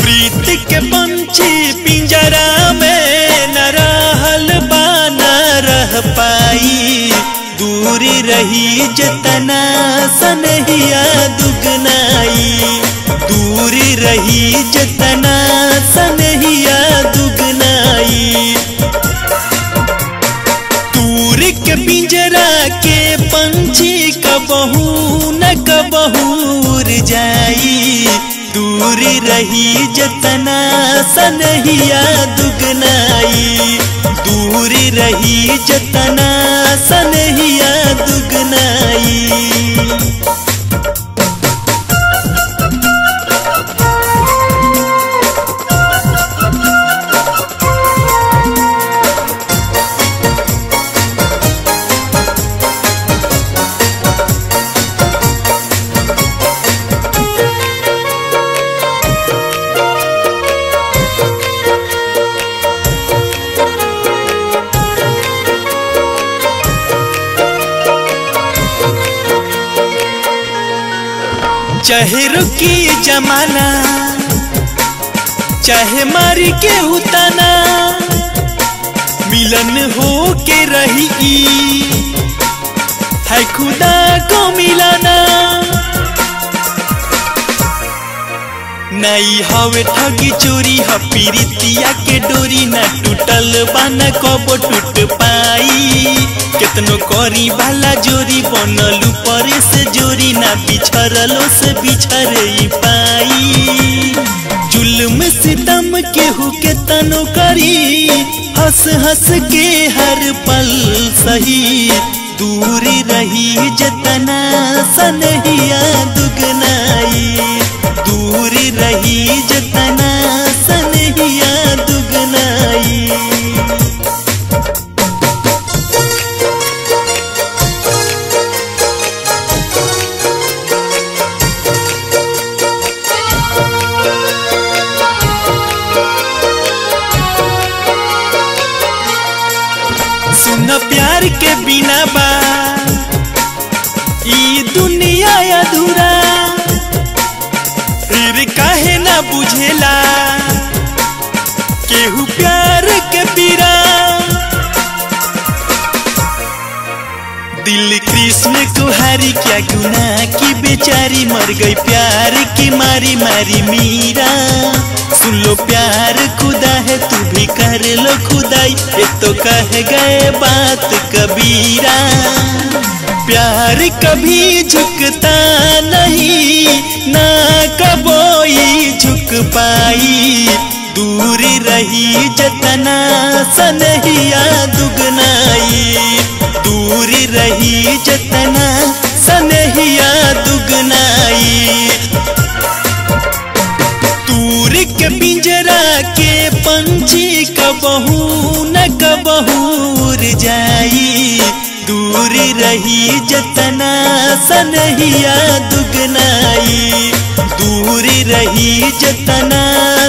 प्रीत के पंछी पिंजरा में न रहल बा न रह पाई दूरी रही जतना सनहिया दुगनाई दूरी रही जतना सनहिया दुगनाई दूर के पिंजरा के पंछी कबहू न कबहूर जाई दूर रही जतना सनहिया दुगनाई दूर रही जतना सनहिया दुगनाई चाहे रुकी जमाना चाहे मारी के उताना मिलन हो के रही है खुदा को मिलाना नहीं हवे ठगी चोरी ह पीरितिया के डोरी न टूटल बाना कबो टूट पाई केतनो करी वाला जोरी बनल ऊपर से जोरी ना बिछरलो से बिछरे पाई जुल्म सितम केहू के तनो करी हंस हंस के हर पल सही दूरी रही जतना सनहिया दुगनाई दूरी रही जतना सनहिया दुगनाई सुन प्यार के बिना बा ई दुनिया अधूरा फिर काहे ना बुझेला केहू प्यार के पीरा दिल कृष्ण कुहारी क्या गुना की बेचारी मर गई प्यार की मारी मारी मीरा सुन लो प्यार खुदा है तू भी कर लो खुदाई ये तो कह गए बात कबीरा प्यार कभी झुकता नहीं ना कबोई झुक पाई दूर रही जतना सनहिया दुगनाई दूर रही जतना सनहिया दुगनाई दूर के पिंजरा के पंछी कबहू न कबहूर जाई दूर रही जतना सनहिया दुगनाई दूर रही जतना